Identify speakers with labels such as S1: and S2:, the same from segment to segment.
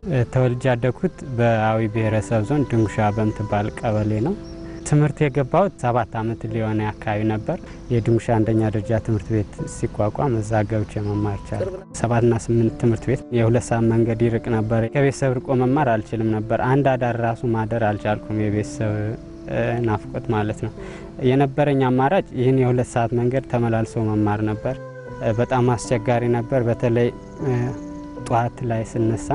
S1: ተወልጄ ያደግኩት በአዊ ብሔረሰብ ዞን ድንጉሻ በምትባል ቀበሌ ነው። ትምህርት የገባሁት ሰባት ዓመት ሊሆነ አካባቢ ነበር። የድንጉሻ አንደኛ ደረጃ ትምህርት ቤት ሲቋቋም እዛ ገብቼ መማር ቻለ። ሰባትና ስምንት ትምህርት ቤት የሁለት ሰዓት መንገድ ይርቅ ነበር። ከቤተሰብ ርቆ መማር አልችልም ነበር። አንድ አዳር ራሱ ማደር አልቻልኩም። የቤተሰብ ናፍቆት ማለት ነው። የነበረኝ አማራጭ ይህን የሁለት ሰዓት መንገድ ተመላልሶ መማር ነበር። በጣም አስቸጋሪ ነበር። በተለይ ጠዋት ላይ ስነሳ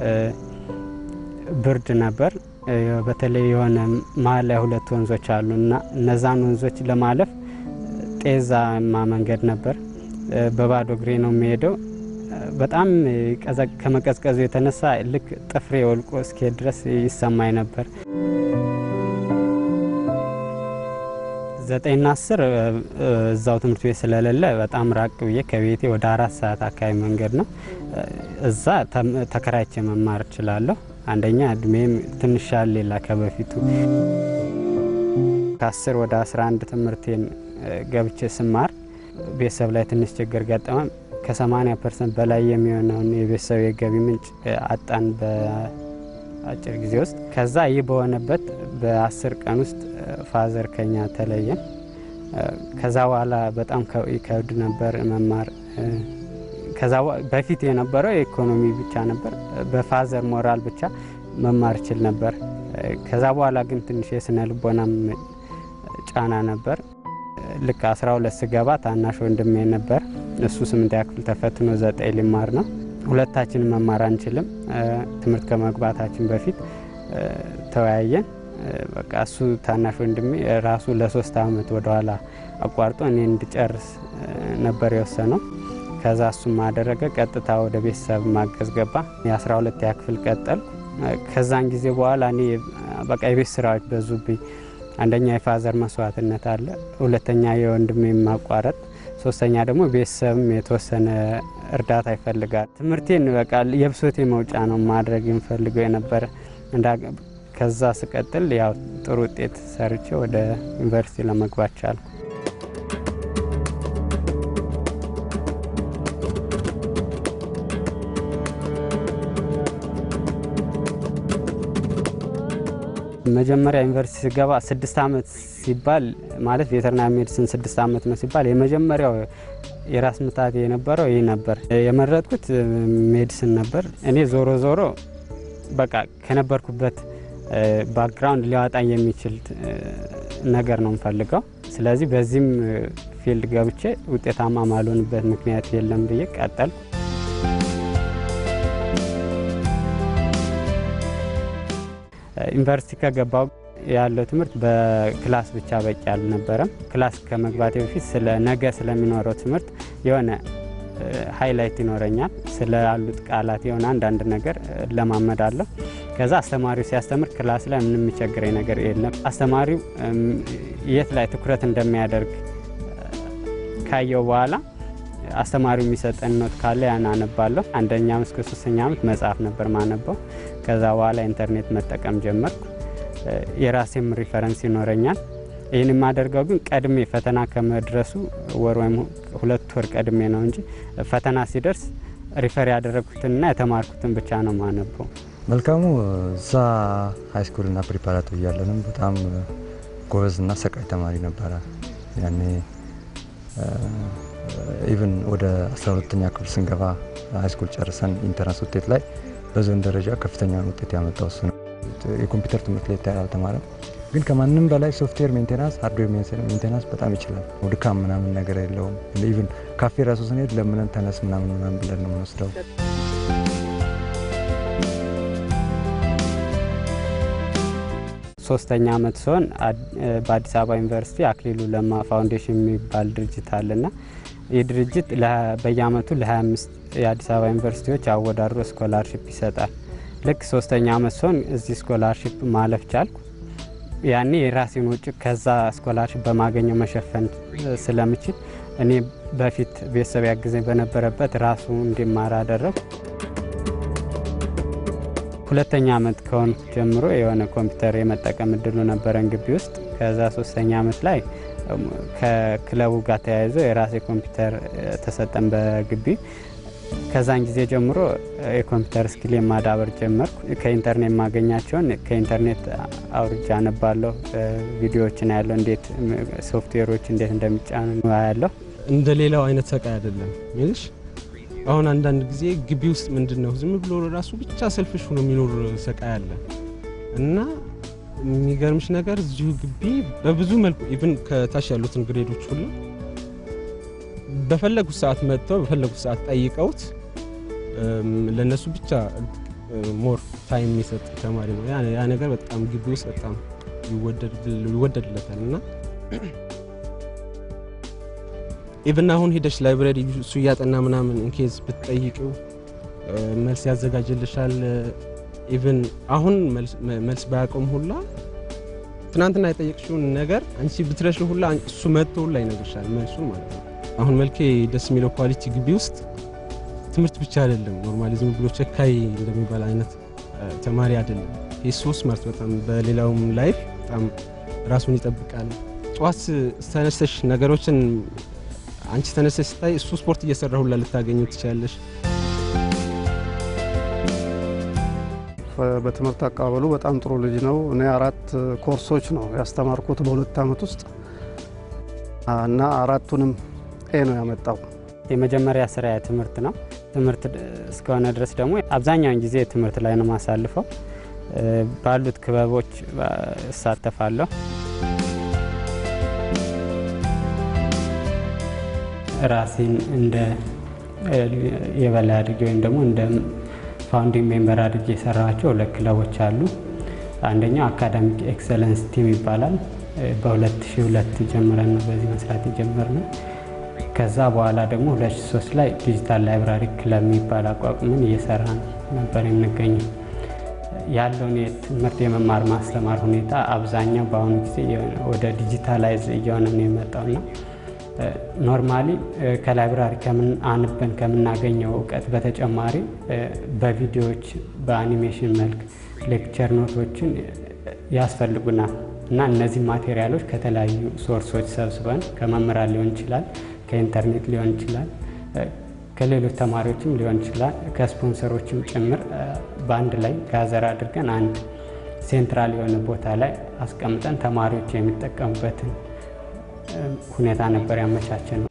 S1: ብርድ ነበር። በተለይ የሆነ መሀል ላይ ሁለት ወንዞች አሉ እና እነዛን ወንዞች ለማለፍ ጤዛማ መንገድ ነበር። በባዶ እግሬ ነው የሚሄደው። በጣም ከመቀዝቀዙ የተነሳ ልክ ጥፍሬ ወልቆ እስኪሄድ ድረስ ይሰማኝ ነበር። ዘጠኝና አስር እዛው ትምህርት ቤት ስለሌለ በጣም ራቅ ብዬ ከቤቴ ወደ አራት ሰዓት አካባቢ መንገድ ነው። እዛ ተከራይቼ መማር እችላለሁ። አንደኛ እድሜም ትንሽ ሌላ ከበፊቱ ከ10 ወደ 11 ትምህርቴን ገብቼ ስማር ቤተሰብ ላይ ትንሽ ችግር ገጠመ። ከ80 ፐርሰንት በላይ የሚሆነውን የቤተሰብ የገቢ ምንጭ አጣን በአጭር ጊዜ ውስጥ። ከዛ ይህ በሆነበት በአስር ቀን ውስጥ ፋዘር ከኛ ተለየን። ከዛ በኋላ በጣም ይከብድ ነበር መማር። ከዛ በፊት የነበረው የኢኮኖሚ ብቻ ነበር። በፋዘር ሞራል ብቻ መማር ችል ነበር። ከዛ በኋላ ግን ትንሽ የስነ ልቦናም ጫና ነበር። ልክ 12 ስገባ ታናሽ ወንድሜ ነበር። እሱ ስምንተኛ ክፍል ተፈትኖ ዘጠኝ ሊማር ነው። ሁለታችን መማር አንችልም። ትምህርት ከመግባታችን በፊት ተወያየን። በቃ እሱ ታናሽ ወንድሜ ራሱ ለሶስት አመት ወደኋላ አቋርጦ እኔ እንድጨርስ ነበር የወሰነው። ከዛ እሱም አደረገ። ቀጥታ ወደ ቤተሰብ ማገዝ ገባ። የአስራ ሁለት ክፍል ቀጠል። ከዛን ጊዜ በኋላ እኔ በቃ የቤት ስራዎች በዙብኝ። አንደኛ የፋዘር መስዋዕትነት አለ፣ ሁለተኛ የወንድሜ ማቋረጥ፣ ሶስተኛ ደግሞ ቤተሰብም የተወሰነ እርዳታ ይፈልጋል። ትምህርቴን በቃ የብሶቴ መውጫ ነው ማድረግ የምፈልገው የነበረ ከዛ ስቀጥል ያው ጥሩ ውጤት ሰርቼ ወደ ዩኒቨርሲቲ ለመግባት ቻልኩ። መጀመሪያ ዩኒቨርሲቲ ስገባ ስድስት አመት ሲባል ማለት ቬተርናሪ ሜዲሲን ስድስት አመት ነው ሲባል የመጀመሪያው የራስ ምታት የነበረው ይህ ነበር። የመረጥኩት ሜዲሲን ነበር። እኔ ዞሮ ዞሮ በቃ ከነበርኩበት ባክግራውንድ ሊያወጣኝ የሚችል ነገር ነው የምፈልገው። ስለዚህ በዚህም ፊልድ ገብቼ ውጤታማ ማልሆንበት ምክንያት የለም ብዬ ቀጠልኩ። ዩኒቨርሲቲ ከገባው ያለው ትምህርት በክላስ ብቻ በቂ አልነበረም። ክላስ ከመግባቴ በፊት ስለ ነገ ስለሚኖረው ትምህርት የሆነ ሃይላይት ይኖረኛል። ስለ ያሉት ቃላት የሆነ አንዳንድ ነገር ለማመዳለሁ። ከዛ አስተማሪው ሲያስተምር ክላስ ላይ ምንም የሚቸግረኝ ነገር የለም። አስተማሪው የት ላይ ትኩረት እንደሚያደርግ ካየው በኋላ አስተማሪው የሚሰጠን ኖት ካለ ያን አነባለሁ። አንደኛ ዓመት እስከ ሶስተኛ ዓመት መጽሐፍ ነበር ማነበው። ከዛ በኋላ ኢንተርኔት መጠቀም ጀመርኩ። የራሴም ሪፈረንስ ይኖረኛል። ይህን የማደርገው ግን ቀድሜ ፈተና ከመድረሱ ወር ወይም ሁለት ወር ቀድሜ ነው እንጂ ፈተና ሲደርስ ሪፈር ያደረግኩትንና የተማርኩትን ብቻ ነው ማነበው።
S2: መልካሙ እዛ ሃይስኩልና ፕሪፓራቶሪ እያለንም በጣም ጎበዝና ሰቃይ ተማሪ ነበረ። ያኔ ኢቭን ወደ 12ተኛ ክፍል ስንገባ ሃይስኩል ጨርሰን ኢንተራንስ ውጤት ላይ በዞን ደረጃ ከፍተኛውን ውጤት ያመጣው እሱ ነው። የኮምፒውተር ትምህርት ላይ አልተማረም፣ ግን ከማንም በላይ ሶፍትዌር ሜንቴናንስ፣ ሃርድዌር ሜንቴናንስ በጣም ይችላል። ድካም ምናምን ነገር የለውም። ኢቭን ካፌ ራሱ ስንሄድ ለምንን ተነስ ምናምን ምናምን ብለን ነው የምንወስደው።
S1: ሶስተኛ አመት ሲሆን በአዲስ አበባ ዩኒቨርሲቲ አክሊሉ ለማ ፋውንዴሽን የሚባል ድርጅት አለና ይህ ድርጅት በየአመቱ ለ25 የአዲስ አበባ ዩኒቨርሲቲዎች አወዳድሮ ስኮላርሽፕ ይሰጣል። ልክ ሶስተኛ አመት ሲሆን እዚህ ስኮላርሽፕ ማለፍ ቻልኩ። ያኔ የራሴን ውጭ ከዛ ስኮላርሽፕ በማገኘው መሸፈን ስለምችል እኔ በፊት ቤተሰብ ያግዘኝ በነበረበት ራሱ እንዲማር አደረጉ። ሁለተኛ አመት ከሆን ጀምሮ የሆነ ኮምፒውተር የመጠቀም እድሉ ነበረን ግቢ ውስጥ። ከዛ ሶስተኛ አመት ላይ ከክለቡ ጋር ተያይዞ የራሴ ኮምፒውተር ተሰጠን በግቢ። ከዛን ጊዜ ጀምሮ የኮምፒውተር ስኪል የማዳበር ጀመርኩ። ከኢንተርኔት የማገኛቸውን ከኢንተርኔት አውርጃ አነባለሁ፣ ቪዲዮዎችን ያለው እንዴት ሶፍትዌሮች እንዴት እንደሚጫኑ ያለሁ።
S3: እንደ ሌላው አይነት ሰቃይ አይደለም ሚልሽ አሁን አንዳንድ ጊዜ ግቢ ውስጥ ምንድን ነው ዝም ብሎ ራሱ ብቻ ሰልፍሽ ሆኖ የሚኖር ሰቃይ አለ እና የሚገርምሽ ነገር እዚሁ ግቢ በብዙ መልኩ ኢቭን ከታች ያሉትን ግሬዶች ሁሉ በፈለጉት ሰዓት መጥተው በፈለጉት ሰዓት ጠይቀውት ለእነሱ ብቻ ሞር ታይም የሚሰጥ ተማሪ ነው። ያ ነገር በጣም ግቢ ውስጥ በጣም ይወደድለታል እና ኢቭን አሁን ሄደሽ ላይብራሪ እሱ እያጠና ምናምን ኢንኬዝ ብትጠይቂው መልስ ያዘጋጅልሻል። ኢቭን አሁን መልስ ባያውቀውም ሁላ ትናንትና የጠየቅሽውን ነገር አንቺ ብትረሽ ሁላ እሱ መጥቶ ሁላ ይነግርሻል መልሱን ማለት ነው። አሁን መልኬ ደስ የሚለው ኳሊቲ ግቢ ውስጥ ትምህርት ብቻ አይደለም። ኖርማሊ ዝም ብሎ ቸካይ እንደሚባል አይነት ተማሪ አይደለም። የሱ ስማርት በጣም በሌላውም ላይፍ በጣም ራሱን ይጠብቃል። ጠዋት ተነስተሽ ነገሮችን አንቺ ተነስተሽ ስታይ እሱ ስፖርት እየሰራ ሁላ ልታገኙ ትችላለሽ።
S4: በትምህርት አቀባበሉ በጣም ጥሩ ልጅ ነው። እኔ አራት ኮርሶች ነው ያስተማርኩት በሁለት ዓመት ውስጥ እና አራቱንም ኤ ነው ያመጣው።
S1: የመጀመሪያ ስራ ትምህርት ነው። ትምህርት እስከሆነ ድረስ ደግሞ አብዛኛውን ጊዜ ትምህርት ላይ ነው ማሳልፈው። ባሉት ክበቦች እሳተፋለሁ። ራሴን እንደ የበላይ አድርጌ ወይም ደግሞ እንደ ፋውንዲንግ ሜምበር አድርጌ የሰራቸው ሁለት ክለቦች አሉ። አንደኛው አካዳሚክ ኤክሰለንስ ቲም ይባላል። በ2002 ጀምረን ነው በዚህ መስራት የጀመርነው። ከዛ በኋላ ደግሞ 2003 ላይ ዲጂታል ላይብራሪ ክለብ የሚባል አቋቁመን እየሰራ ነበር የምንገኘው። ያለውን የትምህርት የመማር ማስተማር ሁኔታ አብዛኛው በአሁኑ ጊዜ ወደ ዲጂታላይዝ እየሆነ ነው የመጣውና ኖርማሊ ከላይብራሪ አንበን ከምናገኘው እውቀት በተጨማሪ በቪዲዮዎች በአኒሜሽን መልክ ሌክቸር ኖቶችን ያስፈልጉናል እና እነዚህ ማቴሪያሎች ከተለያዩ ሶርሶች ሰብስበን ከመምህራን ሊሆን ይችላል፣ ከኢንተርኔት ሊሆን ይችላል፣ ከሌሎች ተማሪዎችም ሊሆን ይችላል፣ ከስፖንሰሮችም ጭምር በአንድ ላይ ጋዘር አድርገን አንድ ሴንትራል የሆነ ቦታ ላይ አስቀምጠን ተማሪዎች የሚጠቀሙበትን ሁኔታ ነበር ያመቻቸን ነው።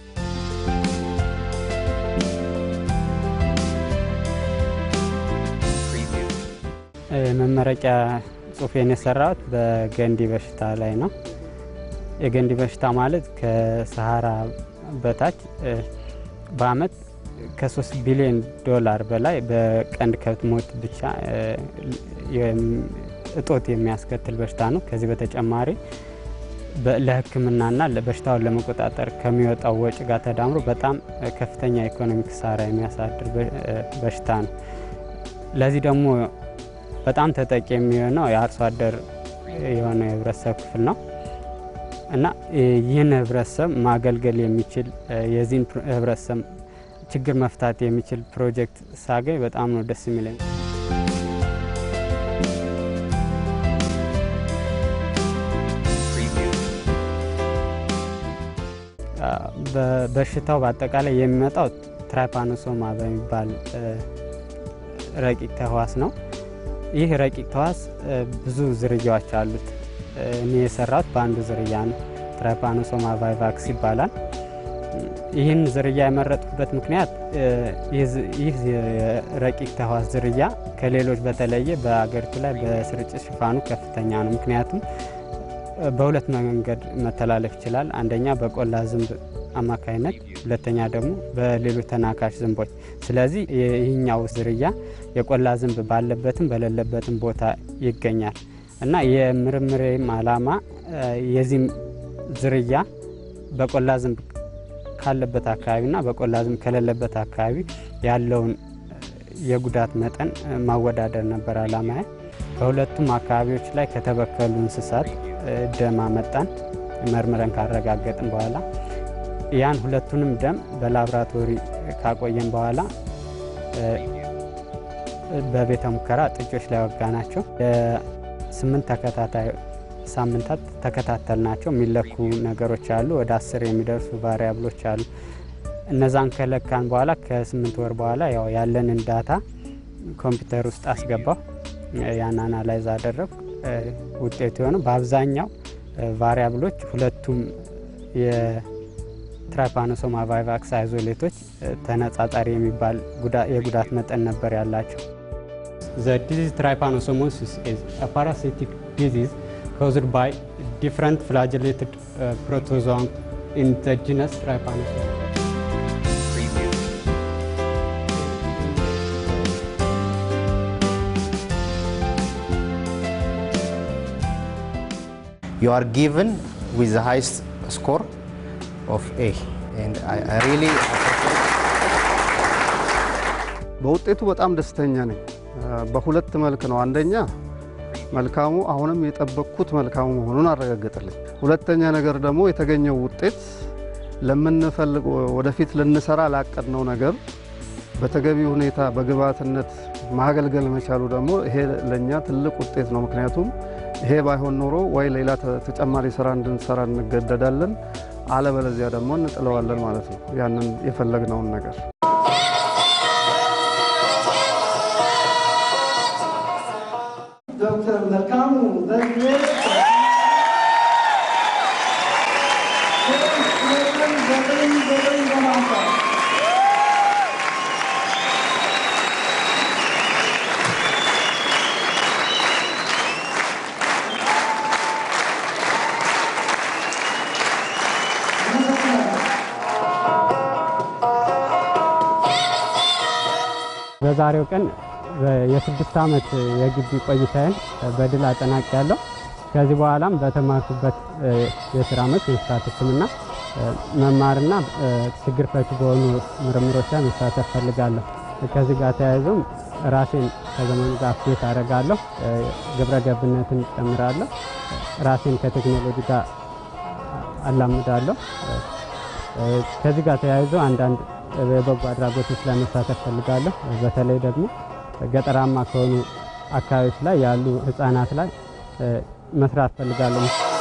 S1: መመረቂያ ጽሁፌን የሰራሁት በገንዲ በሽታ ላይ ነው። የገንዲ በሽታ ማለት ከሰሃራ በታች በአመት ከሶስት ቢሊዮን ዶላር በላይ በቀንድ ከብት ሞት ብቻ እጦት የሚያስከትል በሽታ ነው። ከዚህ በተጨማሪ ለሕክምናና በሽታውን ለመቆጣጠር ከሚወጣው ወጪ ጋር ተዳምሮ በጣም ከፍተኛ ኢኮኖሚ ኪሳራ የሚያሳድር በሽታ ነው። ለዚህ ደግሞ በጣም ተጠቂ የሚሆነው የአርሶ አደር የሆነው የህብረተሰብ ክፍል ነው እና ይህን ህብረተሰብ ማገልገል የሚችል የዚህን ህብረተሰብ ችግር መፍታት የሚችል ፕሮጀክት ሳገኝ በጣም ነው ደስ የሚለኝ። በሽታው በአጠቃላይ የሚመጣው ትራይፓኖሶማ በሚባል ረቂቅ ተህዋስ ነው። ይህ ረቂቅ ተህዋስ ብዙ ዝርያዎች አሉት። እኔ የሰራሁት በአንዱ ዝርያ ነው። ትራይፓኖሶማ ቫይቫክስ ይባላል። ይህን ዝርያ የመረጥኩበት ምክንያት ይህ ረቂቅ ተህዋስ ዝርያ ከሌሎች በተለየ በአገሪቱ ላይ በስርጭት ሽፋኑ ከፍተኛ ነው። ምክንያቱም በሁለት መንገድ መተላለፍ ይችላል። አንደኛ በቆላ ዝንብ አማካይነት፣ ሁለተኛ ደግሞ በሌሎች ተናካሽ ዝንቦች። ስለዚህ ይህኛው ዝርያ የቆላ ዝንብ ባለበትም በሌለበትም ቦታ ይገኛል እና የምርምሬም ዓላማ የዚህም ዝርያ በቆላ ዝንብ ካለበት አካባቢና በቆላ ዝንብ ከሌለበት አካባቢ ያለውን የጉዳት መጠን ማወዳደር ነበር ዓላማዬ። በሁለቱም አካባቢዎች ላይ ከተበከሉ እንስሳት ደም አመጣን። መርምረን ካረጋገጥን በኋላ ያን ሁለቱንም ደም በላብራቶሪ ካቆየን በኋላ በቤተ ሙከራ ጥጆች ላይ ወጋ ናቸው። የስምንት ተከታታይ ሳምንታት ተከታተል ናቸው። የሚለኩ ነገሮች አሉ። ወደ አስር የሚደርሱ ቫሪያብሎች አሉ። እነዛን ከለካን በኋላ ከስምንት ወር በኋላ ያው ያለንን ዳታ ኮምፒውተር ውስጥ አስገባው። ያን አናላይዝ አደረግ ውጤቱ የሆነ በአብዛኛው ቫሪያብሎች ሁለቱም የትራይፓኖሶማ ቫይቫክስ አይዞሌቶች ተነጻጻሪ የሚባል የጉዳት መጠን ነበር ያላቸው። The disease trypanosomosis is a parasitic disease caused by different flagellated uh, protozoan in the genus Trypanosoma.
S5: you are given with the highest score of A. And I, I really
S4: በውጤቱ በጣም ደስተኛ ነኝ። በሁለት መልክ ነው። አንደኛ መልካሙ አሁንም የጠበቅኩት መልካሙ መሆኑን አረጋገጠልኝ። ሁለተኛ ነገር ደግሞ የተገኘው ውጤት ለምንፈልግ ወደፊት ልንሰራ ላቀድነው ነገር በተገቢ ሁኔታ በግብዓትነት ማገልገል መቻሉ ደግሞ ይሄ ለእኛ ትልቅ ውጤት ነው። ምክንያቱም ይሄ ባይሆን ኖሮ ወይ ሌላ ተጨማሪ ስራ እንድንሰራ እንገደዳለን፣ አለበለዚያ ደግሞ እንጥለዋለን ማለት ነው ያንን የፈለግነውን ነገር
S6: ዶክተር መልካሙ በዚህ ዘጠኝ ዘጠኝ በማምጣት
S1: በዛሬው ቀን የስድስት ዓመት የግቢ ቆይታዬን በድል አጠናቅ ያለው ከዚህ በኋላም በተማርኩበት የስራ መስክ የእንስሳት ሕክምና መማርና ችግር ፈቺ በሆኑ ምርምሮች ላይ መሳተፍ ፈልጋለሁ። ከዚህ ጋር ተያይዞም ራሴን ከዘመኑ ጋር አፕዴት አደርጋለሁ፣ ግብረ ገብነትን ጨምራለሁ፣ ራሴን ከቴክኖሎጂ ጋር አላምዳለሁ። ከዚህ ጋር ተያይዞ አንዳንድ የበጎ አድራጎቶች ላይ መሳተፍ ፈልጋለሁ። በተለይ ደግሞ ገጠራማ ከሆኑ አካባቢዎች ላይ ያሉ ህጻናት ላይ መስራት ፈልጋለሁ።